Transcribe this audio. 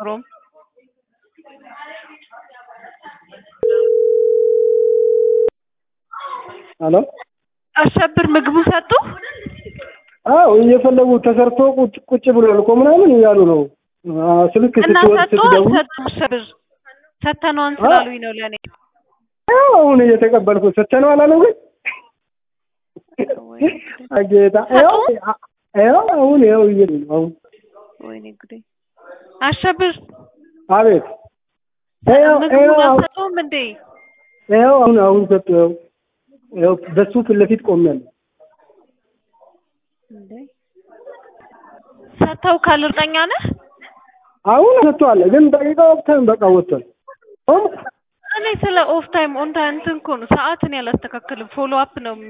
ሮም ሄሎ አሸብር ምግቡ ሰጡ? አዎ እየፈለጉ ተሰርቶ ቁጭ ቁጭ ብሏል እኮ ምናምን እያሉ ነው። አዎ፣ ስልክ እና ስትወድ ሰጡ ስትደውል አልሰጡም? አሸብር ሰተነዋን ስላሉኝ ነው ለእኔ አዎ፣ አሁን እየተቀበልኩ ሰተነው አላለም ግን ጌታ ይኸው ይኸው አሁን ይኸው እየሄዱ ነው አሁን ወይኔ ጉዴ አሸብር አቤት ይኸው ምግቡን ይኸው አሁን አልሰጡም እንዴ? ይኸው አሁን አሁን ሰጡ ይኸው ይኸው በሱ ፊት ለፊት ቆሜያለሁ። እንዴ ሰተው ካል እርግጠኛ ነህ? አሁን ሰጥቷል ግን ደቂቃ ወቅተን በቃ ወጥቷል። አሁን እኔ ስለ ኦፍ ታይም ኦን ታይም እንትን እኮ ነው ሰዓትን ያላስተካክልም ፎሎ አፕ ነው